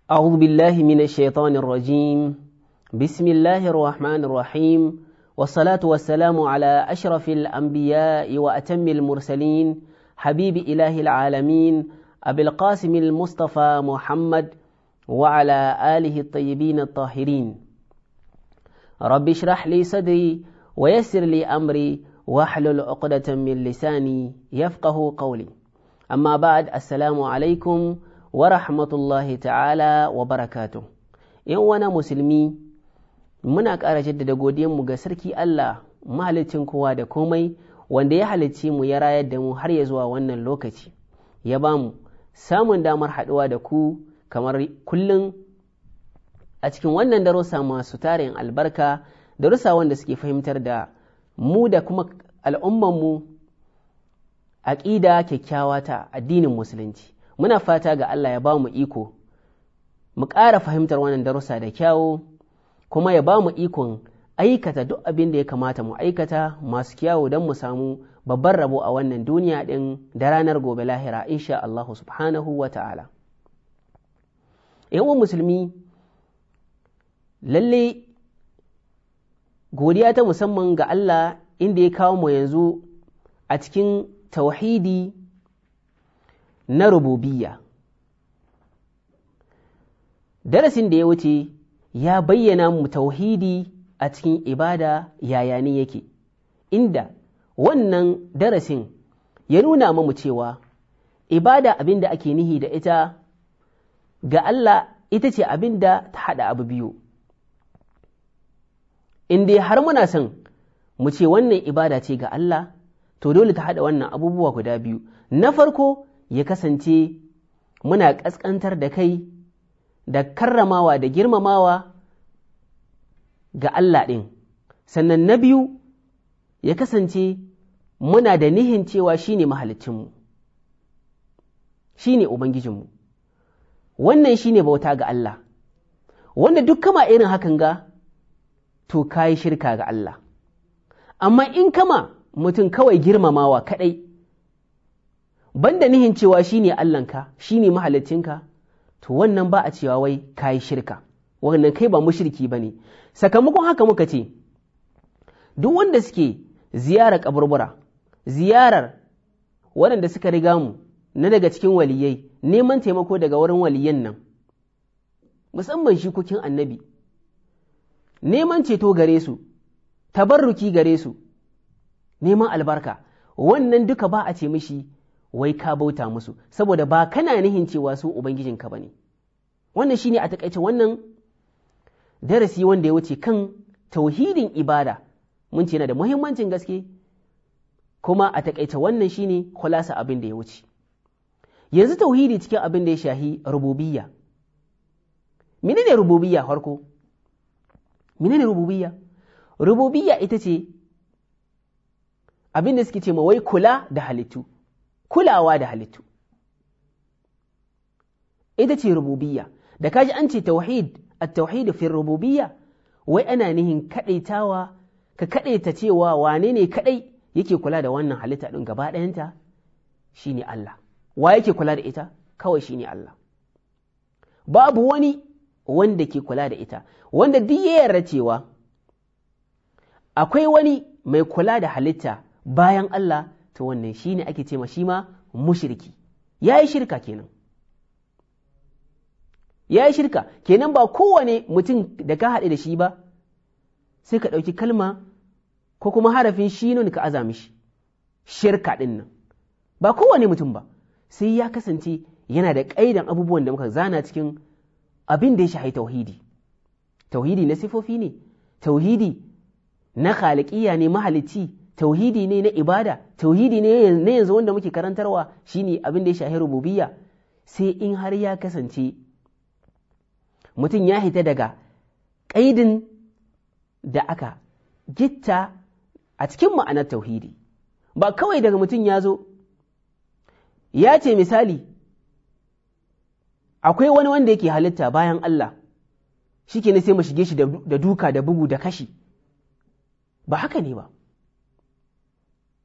أعوذ بالله من الشيطان الرجيم بسم الله الرحمن الرحيم والصلاة والسلام على أشرف الأنبياء وأتم المرسلين حبيب إله العالمين أبي القاسم المصطفى محمد وعلى آله الطيبين الطاهرين رب اشرح لي صدري ويسر لي أمري واحلل عقدة من لساني يفقه قولي أما بعد السلام عليكم ورحمة الله تعالى وبركاته ‘Yan wana musulmi muna ƙara jaddada godiyanmu ga sarki Allah mahalicin kowa da komai wanda ya halicci mu ya rayar da mu har ya zuwa wannan lokaci ya ba mu samun damar haɗuwa da ku kamar kullum a cikin wannan darussa masu tarin albarka darussa wanda suke fahimtar da mu da kuma al'ummanmu aƙida kyakkyawa ta addinin musulunci muna fata ga Allah ya ba mu iko mu ƙara fahimtar wannan darussa da kyawu kuma ya ba mu ikon aikata duk abin da ya kamata mu aikata masu kyawu don mu samu babban rabo a wannan duniya ɗin da ranar gobe lahira insha Allah subhanahu wa ta'ala. ‘Yan musulmi lalle godiya ta musamman ga Allah inda ya kawo mu yanzu a cikin tauhidi na rububiyya. Darasin da ya wuce ya bayyana mu tauhidi a cikin ibada yaya ne yake, inda wannan darasin ya nuna mu cewa ibada abin da ake nihi da ita ga Allah ita ce abin da ta haɗa abu biyu. In dai har muna son mu ce wannan ibada ce ga Allah, to dole ta haɗa wannan abubuwa guda biyu. Na farko ya kasance muna ƙasƙantar da kai da karramawa da girmamawa ga Allah ɗin, sannan na biyu ya kasance muna da nihin cewa shi ne mahalicinmu, shi ne Ubangijinmu, wannan shi ne bauta ga Allah, wanda duk kama irin hakan ga, to ka yi shirka ga Allah, amma in kama mutum kawai girmamawa kaɗai, banda nihin cewa shi ne Allahnka, shi ne mahalicinka, to wannan ba a cewa wai ka yi shirka, wannan kai ba mushriki ba ne. sakamakon haka muka ce duk wanda suke ziyarar kaburbura ziyarar waɗanda suka riga mu na daga cikin waliyai neman taimako daga wurin waliyan nan musamman shikokin annabi neman ceto gare su tabarruki gare su neman albarka wannan duka ba a ce mishi wai ka bauta musu saboda ba kana nihin cewa su ubangijinka ba ne wannan shine a takaice wannan darasi wanda ya wuce kan tauhidin ibada mun ce yana da muhimmancin gaske kuma a takaice wannan shine kulasa abin da ya wuce yanzu tauhidi cikin abin da ya shahi rububiyya menene rububiyya farko menene rububiyya rububiyya ita ce abin da suke ce ma wai kula da halittu kulawa da halittu ita ce rububiyya da kaji an ce tauhid التوحيد في الربوبية wai ana nihin kaɗaitawa ka kaɗaita cewa wane ne kaɗai yake kula da wannan halitta ɗin gaba ɗayanta shi ne Allah wa yake kula da ita kawai shi ne Allah babu wani wanda ke kula da ita wanda duk ya yarda cewa akwai wani mai kula da halitta bayan Allah to wannan shi ne ake ce ma shi ma mushriki ya yi shirka kenan ya yi shirka kenan ba kowane mutum da ka haɗe da shi ba sai ka ɗauki kalma ko kuma harafin shinun ka aza mishi shirka ɗin nan ba kowane mutum ba sai ya kasance yana da ƙaidan abubuwan da muka zana cikin abin da ya shahi tauhidi tauhidi na sifofi ne tauhidi na khaliƙiya ne mahalicci tauhidi ne na ibada tauhidi ne na yanzu wanda muke karantarwa shine abin da ya shahi rububiyya sai in har ya kasance mutum ya hita daga ƙaidin da aka gitta a cikin ma'anar tauhidi ba kawai daga mutum ya zo ya ce misali akwai wani wanda yake halitta bayan Allah shi ke sai mu shige shi da duka da bugu da kashi ba haka ne ba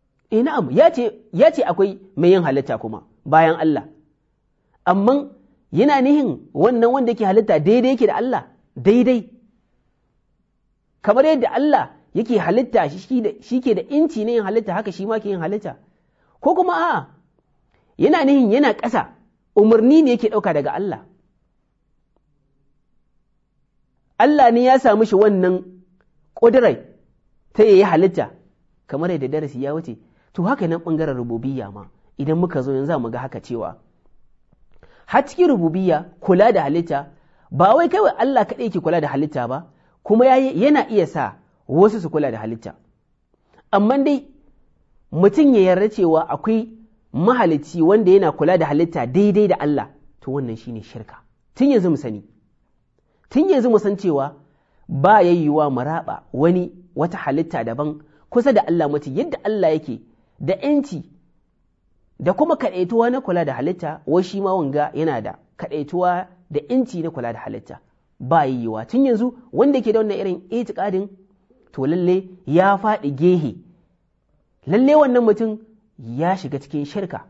e na'am ya ce akwai mai yin halitta kuma bayan Allah amma yana nihin wannan wanda yake halitta daidai yake da Allah daidai kamar yadda Allah yake halitta shi ke da inci ne yin halitta haka shi ma ke yin halitta ko kuma a'a yana nihin yana ƙasa umarni ne yake ɗauka daga Allah Allah ne ya samu shi wannan ƙudurai ta yi halitta kamar yadda darasi ya wuce to haka nan ɓangaren rububiyya ma idan muka zo yanzu mu ga haka cewa har cikin rububiyya kula da halitta ba wai kawai Allah kaɗai ke kula da halitta ba kuma yana iya sa wasu su kula da halitta amma dai mutum ya yarda cewa akwai mahalicci wanda yana kula da halitta daidai da Allah to wannan shine shirka tun yanzu mu sani tun yanzu mu san cewa ba yayyuwa mu raba wani wata halitta daban kusa da Allah mutum yadda Allah yake da ‘yanci da kuma kaɗaituwa na kula da halitta wai shi ma wanga yana da kaɗaituwa da ‘yanci na kula da halitta ba yiwuwa tun yanzu wanda ke da wannan irin itikadin to lalle ya faɗi gehe lalle wannan mutum ya shiga cikin shirka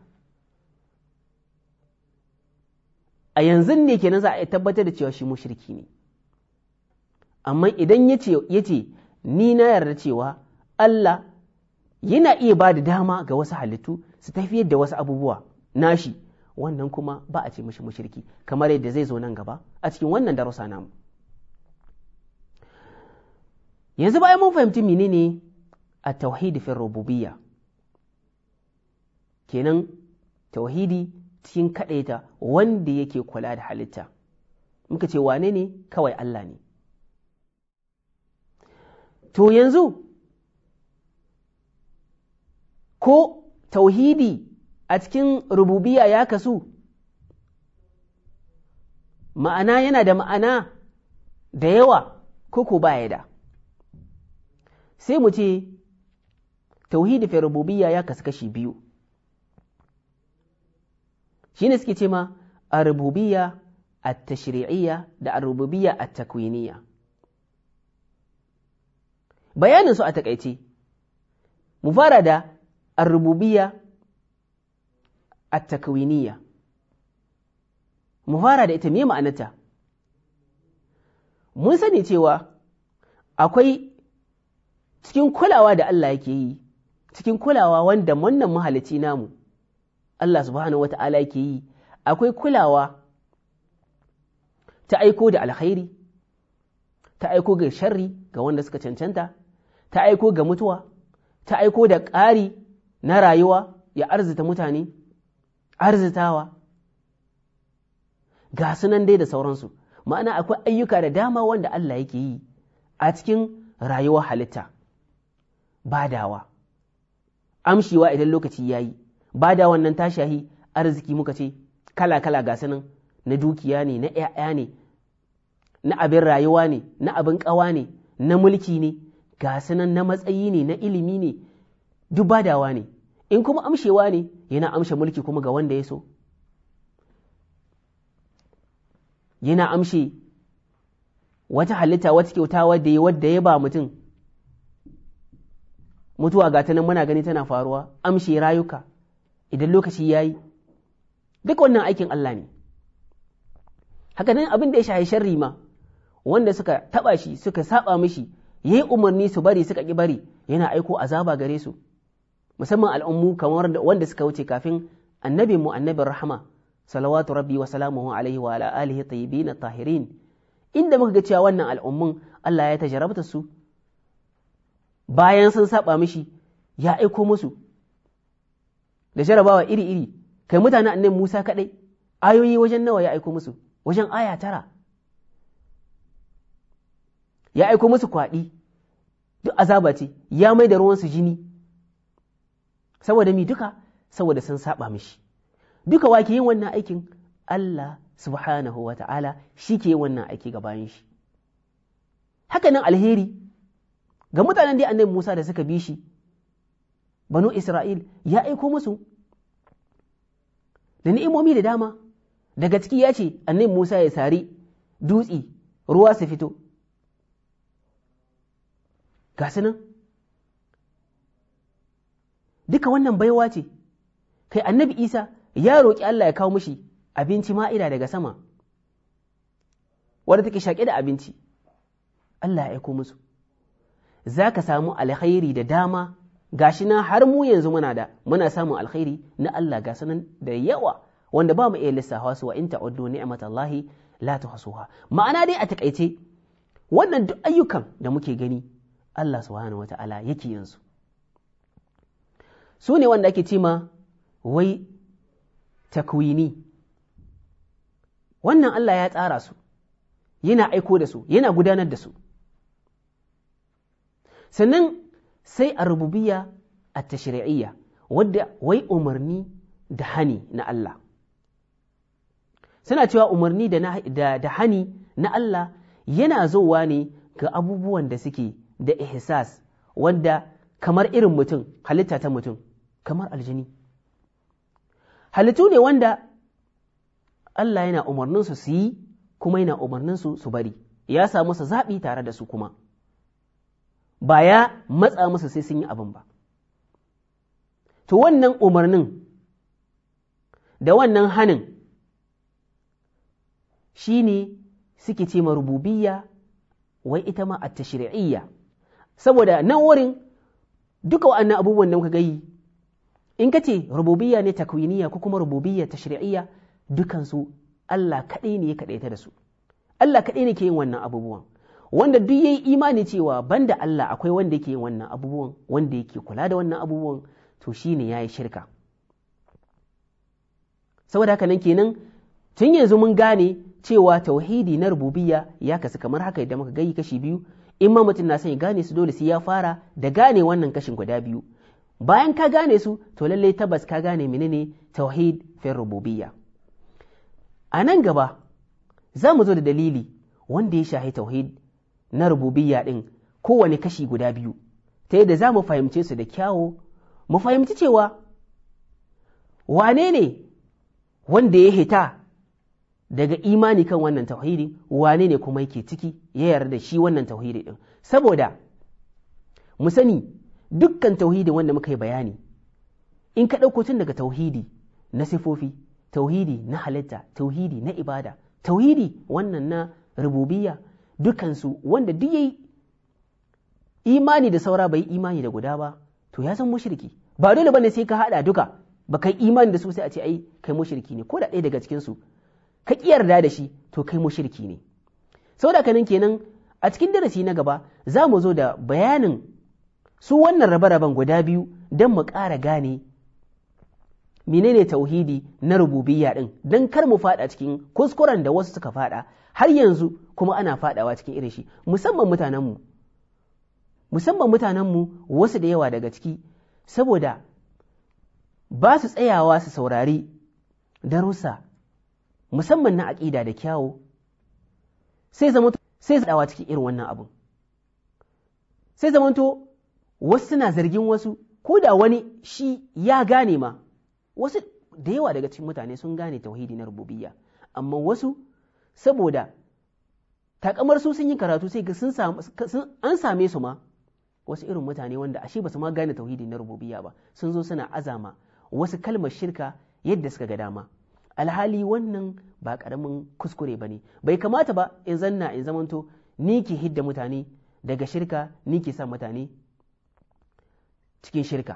a yanzu ne kenan za a tabbatar da cewa shi mushriki ne amma idan ya ce ni na yarda cewa Allah yana iya ba da dama ga wasu halittu su tafiyar da wasu abubuwa nashi wannan kuma ba a ce mashi mushriki kamar yadda zai zo nan gaba a cikin wannan darussa namu yanzu bayan mun fahimci menene a tauhidi fi rububiyya kenan tauhidi cikin kaɗaita wanda yake kula da halitta muka ce wane ne kawai Allah ne to yanzu ko tauhidi a cikin rububiya ya kasu ma'ana yana da ma'ana da yawa ko ko baya da sai mu ce tauhidi fi rububiya ya kasu kashi biyu shi ne suke ce ma a rububiya a tashri'iyya da a rububiya a takwiniya bayanin su a takaice mu fara da a rububiya a takwiniya mu fara da ita me ma'anata mun sani cewa akwai cikin kulawa da Allah yake yi cikin kulawa wanda wannan mahalicci namu Allah subhanahu wa ta'ala yake yi akwai kulawa ta aiko da alkhairi ta aiko ga sharri ga wanda suka cancanta ta aiko ga mutuwa ta aiko da ƙari na rayuwa ya arzita mutane arzitawa ga sunan dai da sauransu ma'ana akwai ayyuka da dama wanda Allah yake yi a cikin rayuwar halitta badawa amshiwa idan lokaci ya yi bada wannan tashahi arziki muka ce kala-kala ga sunan na dukiya ne na ‘ya'ya ne na abin rayuwa ne na abin ƙawa ne na mulki ne ga sunan na matsayi ne na ilimi ne duk badawa ne in kuma amshewa ne yana amshe mulki kuma ga wanda ya so yana amshe wata halitta wata kyauta wadda ya wadda ya ba mutum mutuwa ga ta nan muna gani tana faruwa amshe rayuka idan lokaci ya yi duk wannan aikin Allah ne haka nan abin da ya shahi sharri ma wanda suka taba shi suka saba mishi ya yi umarni su bari suka ƙi bari yana aiko azaba gare su musamman al'ummu kamar wanda suka wuce kafin annabi mu annabin rahama salawatu rabbi wa salamuhu alaihi wa ala alihi tayyibin tahirin inda muka ga cewa wannan al'ummun Allah ya tajarabta su bayan sun saba mishi ya aiko musu da jarabawa iri-iri kai mutane annabi Musa kaɗai ayoyi wajen nawa ya aiko musu wajen aya tara ya aiko musu kwaɗi duk azaba ce ya mai da ruwansu jini saboda mi duka saboda sun saba mishi duka wa ke yin wannan aikin Allah subhanahu wa ta'ala shi ke yin wannan aiki ga bayan shi haka nan alheri ga mutanen da annabi Musa da suka bi shi banu Isra'il ya aiko musu da ni'imomi da dama daga ciki ya ce annabi Musa ya sari dutse ruwa su fito ga su nan duka wannan baiwa ce kai annabi Isa ya roƙi Allah ya kawo mushi abinci ma'ida daga sama wadda take shaƙe da abinci Allah ya aiko musu za ka samu alkhairi da dama gashi na har mu yanzu muna da muna samun alkhairi na Allah ga sanan da yawa wanda ba mu iya lissafa su wa in ta'uddu ni'matallahi la tuhsuha ma'ana dai a takaice wannan duk ayyukan da muke gani Allah subhanahu wata'ala yake yin su su ne wanda ake cima wai takwini wannan Allah ya tsara su yana aiko da su yana gudanar da su sannan sai a rububiyya a tashri'iyya wadda wai umarni da hani na Allah suna cewa umarni da, da, hani na Allah yana zowa ne ga abubuwan da suke da ihsas wanda kamar irin mutum halitta ta mutum kamar aljini halittu ne wanda Allah yana umarninsu su yi kuma yana umarninsu su bari ya sa musu zaɓi tare da su kuma ba ya matsa musu sai sun yi abin ba to wannan umarnin da wannan hanin shi ne suke ce rububiyya wai ita ma a tashri'iyya saboda nan wurin duka wa'annan abubuwan da muka gayi in ka ce rububiyya ne takwiniya ko kuma rububiyya tashri'iyya dukansu Allah kaɗai ne ya kaɗaita da su Allah kaɗai ne ke yin wannan abubuwan wanda duk yayi imani cewa banda Allah akwai wanda yake yin wannan abubuwan wanda yake kula da wannan abubuwan to shine yayi shirka saboda haka nan kenan tun yanzu mun gane cewa tauhidi na rububiyya ya kasu kamar haka idan muka gayi kashi biyu in ma mutum na son ya gane su dole sai ya fara da gane wannan kashin guda biyu bayan ka gane su to lallai tabbas ka gane menene tauhid fi rububiyya a nan gaba za mu zo da dalili wanda ya shahi tauhid na rububiyya ɗin kowane kashi guda biyu ta yadda za mu fahimce su da kyawo mu fahimci cewa wane ne wanda ya hita daga imani kan wannan tauhidi wane ne kuma yake ciki ya yarda da shi wannan tauhidi ɗin saboda mu sani dukkan tauhidi wanda muka yi bayani in ka ɗauko tun daga tauhidi na sifofi tauhidi na halitta tauhidi na ibada tauhidi wannan na rububiyya dukansu wanda duk yayi imani da saura bai imani da guda ba to ya san mushriki ba dole bane sai ka hada duka ba kai imani da su sai a ce ai kai mushriki ne ko da ɗaya daga cikin su ka ki yarda da shi to kai mushriki ne saboda kanan kenan a cikin darasi na gaba za mu zo da bayanin su wannan rabe-raben guda biyu don mu ƙara gane menene tauhidi na rububiyya din don kar mu fada cikin kuskuren da wasu suka fada har yanzu kuma ana fadawa cikin irin shi musamman mutanenmu musamman mutanenmu wasu da yawa daga ciki saboda ba su tsayawa su saurari darussa musamman na aƙida da kyawo sai zama sai dawa cikin irin wannan abun sai zamanto wasu suna zargin wasu ko da wani shi ya gane ma wasu da yawa daga cikin mutane sun gane tauhidi na rububiyya amma wasu saboda takamar su sun yi karatu sai ga an same su ma wasu irin mutane wanda ashe ba su ma gane tauhidi na rububiyya ba sun zo suna azama wasu kalmar shirka yadda suka ga dama alhali wannan ba karamin kuskure ba ne bai kamata ba in zanna in zamanto ni ke hidda mutane daga shirka ni ke sa mutane cikin shirka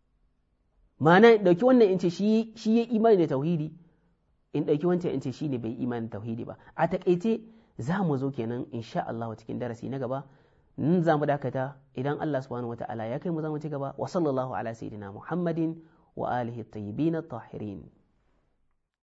ma'ana in ɗauki wannan in ce shi ya imani da tauhidi in ɗauki wancan in ce shi ne bai imani da tauhidi ba a taƙaice za mu zo kenan insha Allah cikin darasi na gaba nan za mu dakata idan Allah subhanahu wa ta'ala ya kai mu za mu ci gaba wa sallallahu ala sayyidina Muhammadin wa alihi at-tayyibin at-tahirin